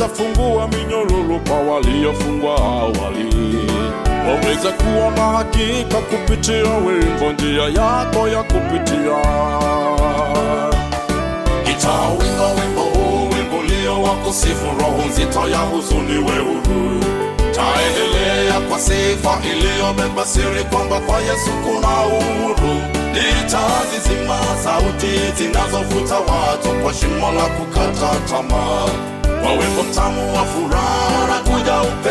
waweza fungua minyororo kwa waliofungwa awali. Waweza kuwa na hakika kupitia wimbo, njia yako ya kupitia. Gitaa, wimbo wimbo huu, wimbo ulio wa kusifu, roho nzito ya huzuni, we huru taendelea kwa sifa iliyobeba siri kwamba kwa Yesu kuna uhuru. Nitazizima sauti zinazovuta watu kwa shimo la kukata tamaa, kwa wimbo mtamu wa furaha na kuja upe